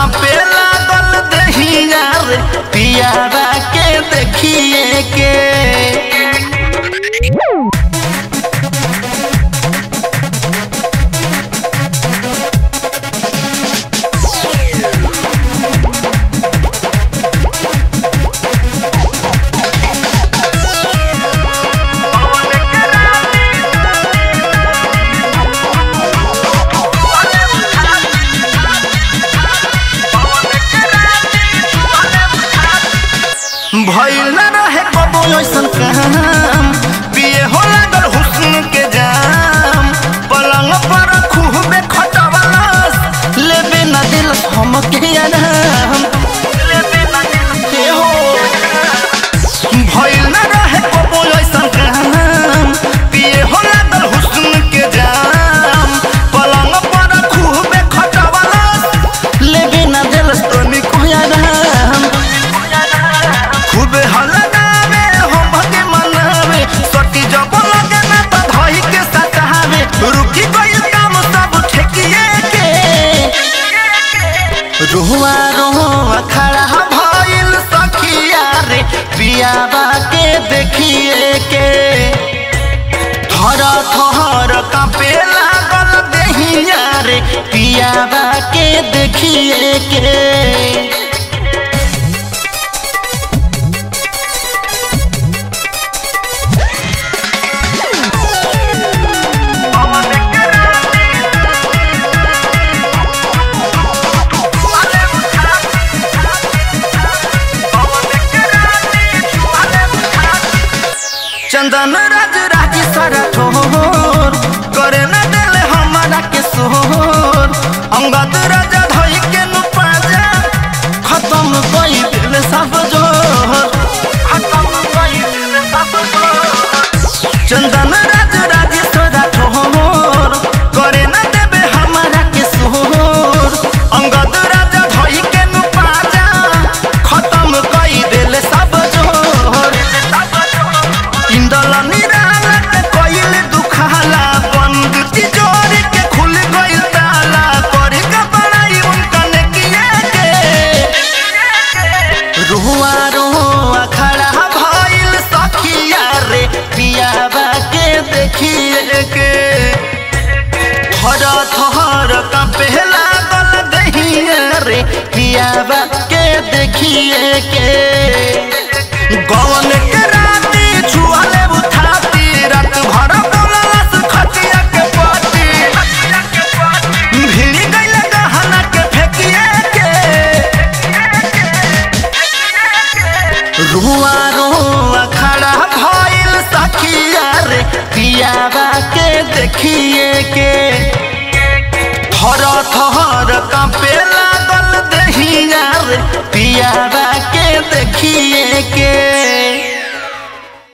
कांपे लागल दहिया रे पियावा के देखिए के भइल न रहे कबो ऐसन काम पिए हो लागल हुस्न के जाम पलंग पर खूबे खटवलस लेबे न दिलस हमके आराम हे हो भइल न रहे कबो ऐसन काम पिए हो लागल हुस्न के जाम पलंग पर खूबे खटवलस लेबे न दिलस तनिको आराम खूबे हलनावे हो भगे मनावे सटी जब लगे ना तो धई के सतावे रुकी गई काम सब ठेकिए के रुआ रुआ खड़ा भइल सखिया रे पियाबा के देखिए के थर थर कांपे लागल देहिया रे पियाबा के देखिए के चंदन राज राज सारा ठोर करे न देले हमारा के सोर अंगद राजा धई के नु पाजा खत्म कई दिल सब जोर खत्म कई दिल सब जोर चंदन राज राज सारा ठोर करे न देबे हमारा के सोर अंगद राजा धई के नु पाजा खत्म कई दिल सब जोर इंदल निराला के कोइल दुखाला बंद तिजोरी के खुल गइल ताला करे का बड़ाई उनका ने किया के रुआ रुआ खड़ा भइल सखिया रे पियावा के देखिए के थर थर कांपे लागल दहिया रे पियावा के देखिए के गवन के राती छुआले उठाती रात भर बोलस खटिया के पाती भिड़ी गइल गहना के फेकिए के रुआ रुआ खड़ा भइल सखिया रे पियावा के देखिए के थर थर कांपे लागल दहिया रे पियावा के देखिए